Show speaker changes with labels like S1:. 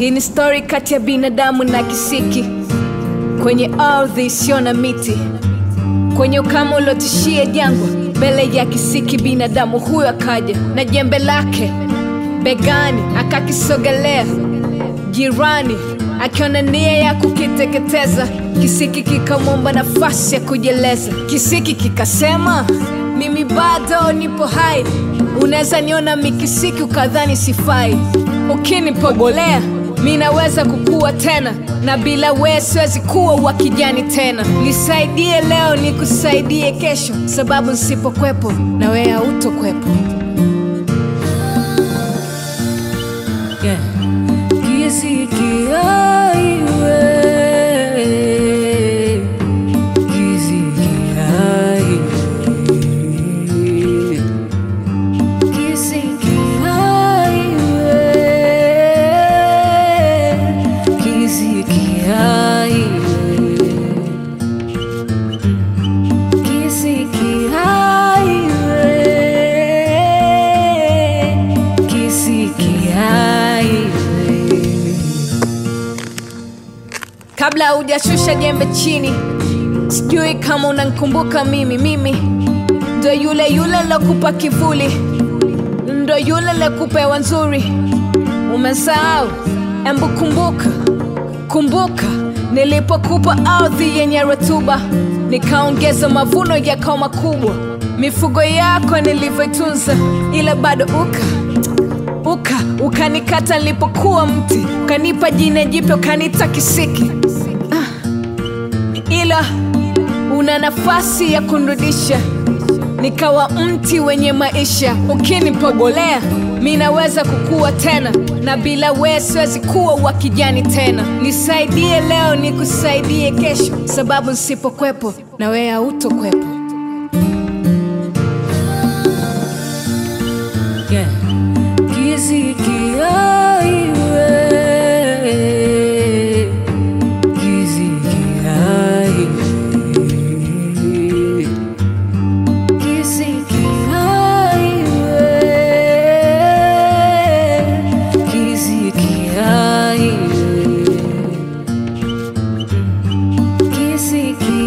S1: Hii ni stori kati ya binadamu na kisiki kwenye ardhi isiyo na miti, kwenye ukame uliotishia jangwa. Mbele ya kisiki binadamu huyo akaja na jembe lake begani, akakisogelea jirani, akiona nia ya kukiteketeza. Kisiki kikamwomba nafasi ya kujieleza. Kisiki kikasema, mimi bado nipo hai, unaweza niona mikisiki ukadhani sifai. Ukinipobolea mi naweza kukua tena, na bila wewe siwezi kuwa wa kijani tena. Nisaidie leo nikusaidie kesho, sababu nsipokwepo na wewe hautokwepo.
S2: Yeah. Kisiki aiwe. Kisiki aiwe. Kisiki aiwe. Kisiki aiwe. Kisiki aiwe. Kisiki aiwe.
S1: Kabla hujashusha jembe chini, sijui kama unankumbuka mimi. Mimi ndo yule yule lokupa kivuli, ndo yule lokupewa nzuri. Umesahau? Embu kumbuka, kumbuka nilipokupa ardhi yenye rutuba, nikaongeza mavuno yakawa makubwa, mifugo yako nilivyoitunza, ila bado uka uka ukanikata nilipokuwa mti, ukanipa jina jipya ukanita kisiki ah. Ila una nafasi ya kunrudisha nikawa mti wenye maisha. Ukinipobolea mi naweza kukua tena, na bila wewe siwezi kuwa wa kijani tena. Nisaidie leo nikusaidie kesho, sababu nsipokwepo na wewe hautokwepo.
S2: Yeah. Kisiki aiwe. Kisiki aiwe. Kisiki aiwe. Kisiki aiwe. Kisiki